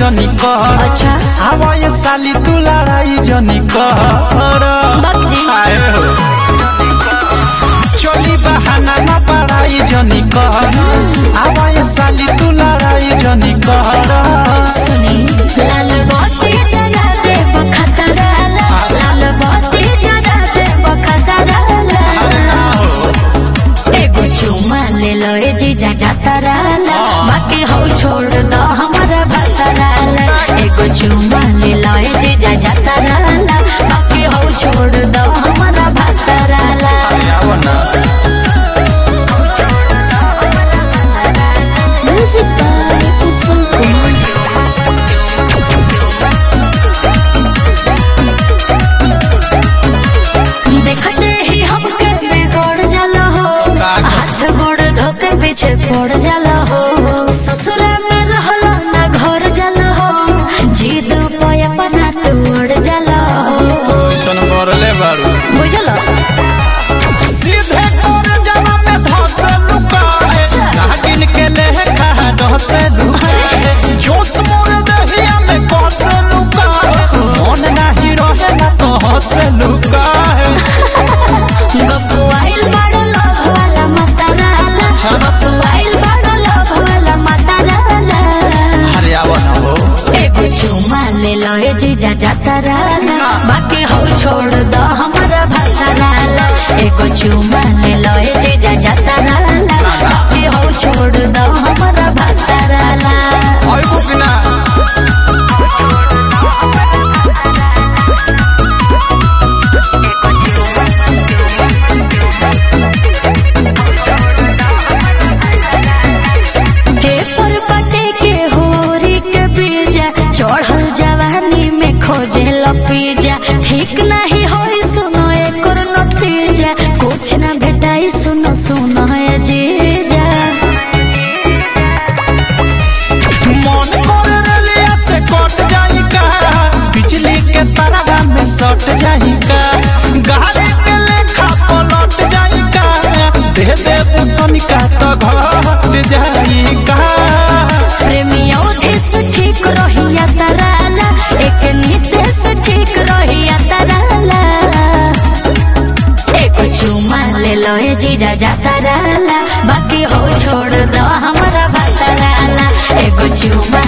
जनी कर अच्छा आवा ये साली तू लड़ाई जनी कर बक जी आए हो चोली बहाना न पड़ाई जनी कर आवा ये साली तू लड़ाई जनी कर सुनी लाल बाती जगा दे बखतराला लाल बाती जगा दे बखतराला एगो चुमा ले लो ए जीजा जातराला बाकी हो छोड़ दो हमारा भतराला एगो चुमा ले लो ए जीजा जातराला बाकी हो छोड़ दो हमारा भतराला आओ ना म्यूजिक बाय उत्पल कुमार देखते ही हमके बिगड़ जाला हो हाथ गोड़ धोके पीछे पड़ जाला हो ससुरा में रहला ना घर जाला हो जीद पे अपना तोड़ जाला हो सन बरले बारू बुझलो सीधे तोर जमा में धस लुका है अच्छा। नागिन के लेह कहा धस लुका है जोश मोर दहिया में कस लुका है मन नाही रहे ना तो हंस लुका है गप्पू आइल बड़ लोभ वाला मतराला अच्छा। गप्पू आइल बड़ लोभ वाला मतराला अरे आओ ना हो एगो चुमा ले लो ए जीजा जातराला बाकी हो छोड़ दो हमारा भतराला एगो चुमा ले लो ए जीजा जातराला बाकी हो छोड़ दो हमारा भतराला और बुकना पेपर पटे के होरी के बीजा चढ़ल जवानी में खोजे लपीजा ठीक नहीं होई सुनो एकर नतीजा कुछ ना भेटाई सुनो सुनो ए जीजा मन कर रलिया से कट जाई का बिजली के तारा में सट जाई का गाड़ी के लेखा पलट जाई का दे दे तनिका तो घट जाई का प्रेमियों देश ठीक रहिया तराला एक नितेश ठीक रहिया तराला एक चुमा ले लो ए जीजा जातराला बाकी हो छोड़ दो हमारा भतराला एगो चुमा